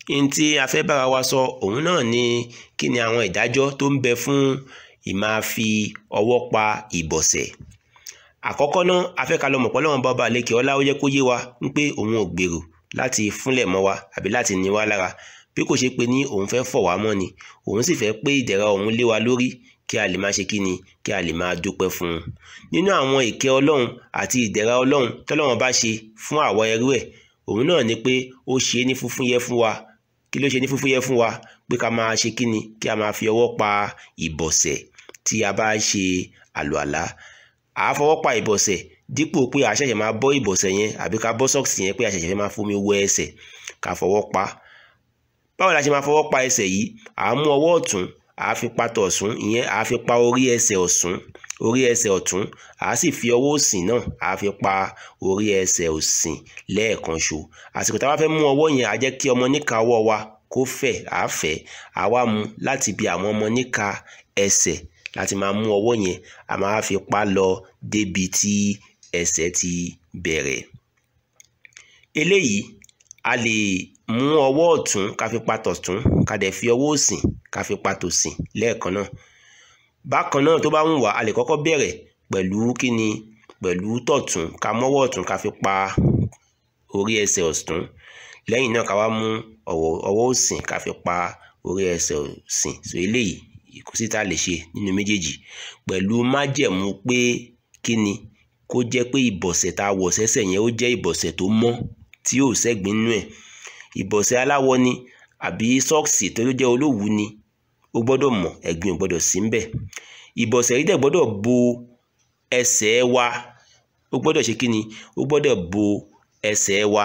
ní tí a fẹ́ bára wa sọ òun náà ni kí ni àwọn ìdájọ́ tó ń bẹ fún ìmáa fi ọwọ́ pa ìbọ̀sẹ̀ àkọ́kọ́ náà a fẹ́ ká lọ mọ̀ pé Ọlọ́run bá ọba àlekè ọlá ó jẹ́ kó yé wa ń pé òun ò gbèrò láti fúnlẹ̀ mọ́ wa àbí láti ní wa lára bí kò ṣe pé ní òun fẹ́ fọ̀ wá mọ́ ni òun sì fẹ́ pé ìdẹ̀ra òun lé wa lórí kí a lè máa ṣe kí ni kí a lè máa dúpẹ́ fún un nínú àwọn ìkẹ́ Ọlọ́run àti ìdẹ̀ra Ọlọ́run tọ́lọ́run bá ṣe fún àwa ẹrú ẹ̀ òun náà ni pé ó ṣe é ní fúnfún yẹ fún wa kí ló ṣe ní fúnfún yẹ fún wa pé ká máa ṣe kí ni kí a máa fi ọwọ́ pa ìbọ̀sẹ̀ tí a bá ṣe àlùàlá à á fọwọ́ pa ìbọ̀sẹ̀ dípò pé a ṣẹ̀ṣẹ̀ máa bọ́ ìbọ̀sẹ̀ yẹn àbí ká bọ́ sọ́ọ̀sì yẹn pé a ṣẹ̀ṣẹ̀ fẹ́ máa fomi wẹ ẹsẹ̀ ká fọwọ́ pa báwo la ṣe máa fọwọ́ pa ẹsẹ̀ yìí à á mú ọwọ́ ọ̀tún à á fi pa tọ̀sún ìyẹn à á fi pa orí ẹsẹ̀ ọ̀sún orí ẹsẹ̀ ọ̀tún à á sì fi ọwọ́ òsì náà à á fi pa orí ẹsẹ̀ òsì lẹ́ẹ̀kan ṣo àsìkò tá a bá fẹ́ mú ọwọ́ yẹn á jẹ́ kí ọmọ níka ọwọ́ wa kó fẹ̀ á fẹ̀ á wá mú láti bí àwọn ọmọ níka ẹsẹ̀ láti máa mú ọwọ́ yẹn a máa fi pa lọ débi tí ẹsẹ̀ ti bẹ̀rẹ̀ eléyìí a lè mú ọwọ́ ọ̀tún ká fi pa tọ̀tún ká dẹ̀ fi ọwọ́ òsì ká fi pa tòsì lẹ́ẹ̀kan náà bákan náà tó bá wù wá a lè kọ́kọ́ bẹ̀rẹ̀ pẹ̀lú kíni pẹ̀lú tọ̀tún ká mọ́wọ́ ọ̀tún ká fi pa orí ẹsẹ̀ ọ̀tún lẹ́yìn náà ká wá mú ọwọ́ òsì ká fi pa orí ẹsẹ̀ òsì so eléyìí kò sí tá a lè ṣe nínú méjèèjì pẹ̀lú májẹ̀mú pé kíni kó jẹ́ pé ìbọ̀sẹ̀ tá a wọ̀ sẹ́sẹ̀ yẹn ó jẹ́ ìbọ̀sẹ̀ tó mọ́ tí yóò sẹ́gbin nínú ẹ̀ ìbọ̀sẹ̀ aláwọ̀ ni àbí sọ́ọ̀sì tó jẹ́ olówùú ni ó gbọ́dọ̀ mọ̀ ẹ̀gbin ò gbọ́dọ̀ sí ńbẹ̀ ìbọ̀sẹ̀ yìí dẹ̀ gbọ́dọ̀ bo ẹsẹ̀ wa ó gbọ́dọ̀ ṣe kíni ó gbọ́dọ̀ bo ẹsẹ̀ wa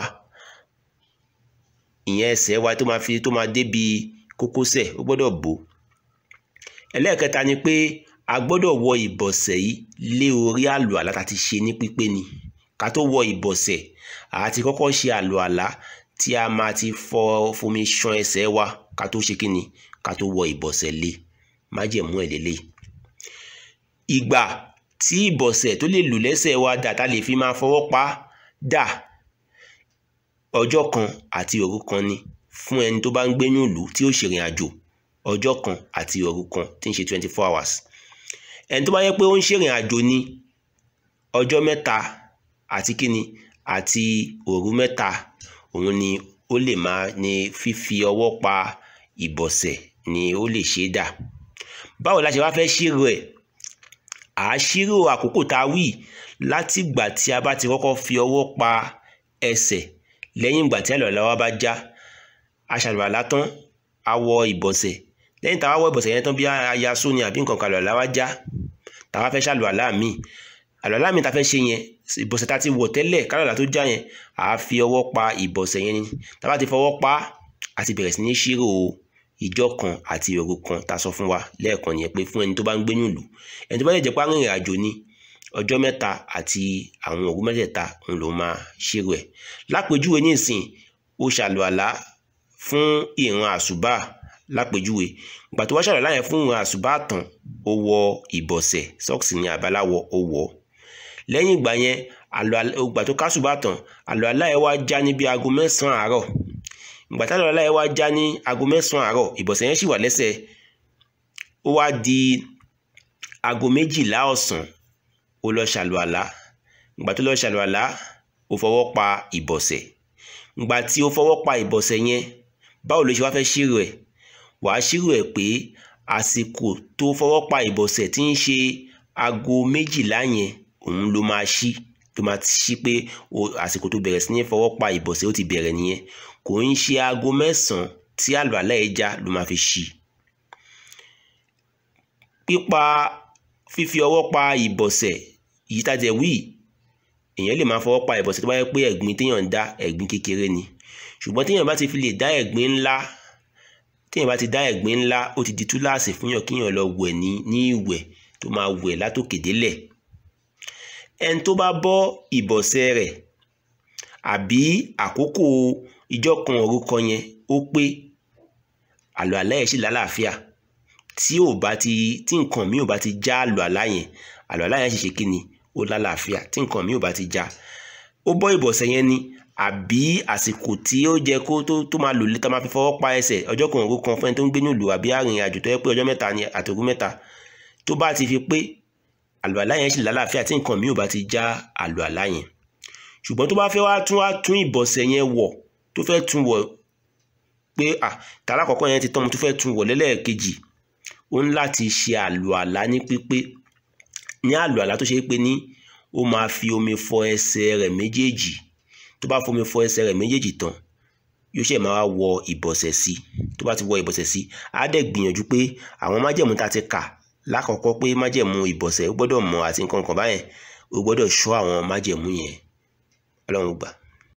ìyẹn ẹsẹ̀ wa tó máa fi tó máa débi kókósẹ̀ ó gbọ́dọ̀ bò ẹlẹ́ẹ̀kẹta ni pé a gbọ́dọ̀ wọ ìbọ̀sẹ̀ yìí lé orí àlùàlá tá a ti ṣe ní pípé ni ká tó wọ ìbọ̀sẹ̀ àá ti kọ́kọ́ ṣe àlùàlá tí a máa ti fọ fomi ṣan ẹsẹ̀ wa ká tó ṣe kíni ká tó wọ ìbọ̀sẹ̀ lé májẹ̀mú ẹ̀ lélẹ̀ ìgbà tí ìbọ̀sẹ̀ tó lè lù lẹ́sẹ̀ wa dà tá a lè fi máa fọwọ́ pa dà ọjọ́ kan àti òru kan ni fún ẹni tó bá ń gbénú ìlú tí ó ṣèrìn àjò ọjọ́ kan àti òru kan tí ń ṣe twenty four hours ẹni tó bá yẹ pé ó ń ṣèrìn àjò ní ọjọ́ mẹ́ta àti kíni àti òru mẹ́ta òun ni ó lè máa ní fífi ọwọ́ pa ìbọ̀sẹ̀ ni ó lè ṣe é dà báwo la ṣe wá fẹ́ ṣírò ẹ̀ à á ṣírò àkókò tá a wí láti ìgbà tí a bá ti kọ́kọ́ fi ọwọ́ pa ẹsẹ̀ lẹ́yìn ìgbà tí àlùwàlá wa bá já a ṣàlùwàlá tán a wọ ìbọ̀sẹ̀ lẹ́yìn tá a wá wọ ìbọ̀sẹ̀ yẹn tán bí aya sóni àbí nǹkan kan àlùwàlá wa já tá a wá fẹ́ ṣàlùwàlá míì àlùwàlá míì tá a fẹ́ ṣe yẹn ìbọ̀sẹ̀ tá a ti wọ̀ tẹ́lẹ̀ kálọ̀lá tó já yẹn à á fi ọwọ́ pa ìbọ̀sẹ̀ yẹn ni tá a bá ti fọwọ́ pa á ti bẹ̀rẹ̀ sí ní ṣírò ìjọ kan àti òru kan tá a sọ fún wa lẹ́ẹ̀kan yẹn pé fún ẹni tó bá ń gbé nílùú ẹni tó bá lè jẹ́ pé arìnrìn àjò ni ọjọ́ mẹ́ta àti àwọn òru mẹ́tẹ̀ẹ̀ta òun ló máa ṣírò ẹ̀ lápèjúwe nísìn ó ṣàlùwàlá fún ìran àṣùbà lápèjúwe ìgbà tó wá ṣàlùwàlá yẹn fún ìran àṣùbà tán ó wọ ìbọ̀sẹ̀ sọ́ọ̀sì ní àbáláwọ̀ ó wọ̀ lẹ́yìn ìgbà yẹn ìgbà tó kásùbà tán àlùwàlá yẹn wá já ní bí aago mẹ́sàn-án àárọ̀ ìgbà tá àlùwàlá yẹn wá já ní aago mẹ́sàn-án àárọ̀ ìbọ̀sẹ̀ yẹn sì wà lẹ́sẹ̀ ó wá di aago méjìlá ọ̀sán ó lọ ṣàlùwàlá ìgbà tó lọ ṣàlùwàlá ó fọwọ́ pa ìbọ̀sẹ̀ ìgbà tí ó fọwọ́ pa ìbọ̀sẹ̀ yẹn báwo ló ṣe wá fẹ́ ṣírò ẹ̀ wàá ṣírò ẹ̀ pé àsìkò tó fọwọ́ pa ìbọ̀sẹ̀ tí ń ṣe aago méjìlá yẹn òun ló máa ṣí tó máa ṣí pé àsìkò tó bẹ̀rẹ̀ sí ní fọwọ́ pa ìbọ̀sẹ̀ ó ti bẹ̀rẹ̀ nìyẹn kò ń ṣe aago mẹ́sàn-án tí àlùwàlá ẹ̀ já ló máa fi ṣí pípa fífi ọwọ́ pa ìbọ̀sẹ̀ yìí tàjẹ̀ wí èèyàn lè máa fọwọ́ pa ìbọ̀sẹ̀ tó bá yẹ pé ẹ̀gbin téèyàn ń dá ẹ̀gbin kékeré ni ṣùgbọ́n téèyàn bá ti fi lè dá ẹ̀gbin ńlá téèyàn bá ti dá ẹ̀gbin ńlá ó ti di túláàsì fún yàn kíyàn lọ wẹ̀ ní ní ìwẹ̀ tó máa wẹ̀ látòkè délẹ̀ ẹni tó bá bọ́ ìbọ̀sẹ̀ rẹ̀ àbí àkókò ìjọ kan òru kan yẹn ó pé àlọ́ àlá yẹn sì lálàáfíà tí ò bá ti tí nǹkan mi ò bá ti já àlọ́ àlá yẹn àlọ́ àlá yẹn sì ṣe kí ni ó lálàáfíà tí nǹkan mi ò bá ti já ó bọ́ ìbọ̀sẹ̀ yẹn ni àbí àsìkò tí ó jẹ kó tó tó máa lò létà máa fi fọwọ́ pa ẹsẹ̀ ọjọ́ kan òru kan fún ẹni tó ń gbé nílùú àbí arìnrìn àjò tó yẹ pé ọjọ́ mẹ́ta ni àtòru mẹ́ta tó bá ti fi pé àlùwàlá yẹn sì lálàáfíà tí nǹkan mi ò bá ti já àlùwàlá yẹn ṣùgbọ́n tó bá fẹ́ wá tún wá tún ìbọ̀sẹ̀ yẹn wọ̀ tó fẹ́ tún wọ̀ pé à tààrà àkọ́kọ́ yẹn ti tán mo tó fẹ́ tún wọ̀ lẹ́lẹ́ẹ̀kejì ó ń láti ṣe àlùwàlá ní pípé ní àlùwàlá tó ṣe é pé ní ó máa fi omi fọ ẹsẹ̀ rẹ̀ méjèèjì tó bá fomi fọ ẹsẹ̀ rẹ̀ méjèèjì tán yóò ṣe máa wọ ìbọ̀sẹ̀ sí tó bá ti wọ ìbọ̀sẹ̀ sí á dẹ̀ gbìyànjú pé àwọn májẹ̀mú tá a ti kà lákọ̀ọ́kọ́ pé májẹ̀mú ìbọ̀sẹ̀ ó gbọ́dọ̀ mọ̀ àti nǹkan kan báyẹn ó gbọ́dọ̀ ṣọ́ àwọn májẹ̀mú yẹn ọlọ́run gbà.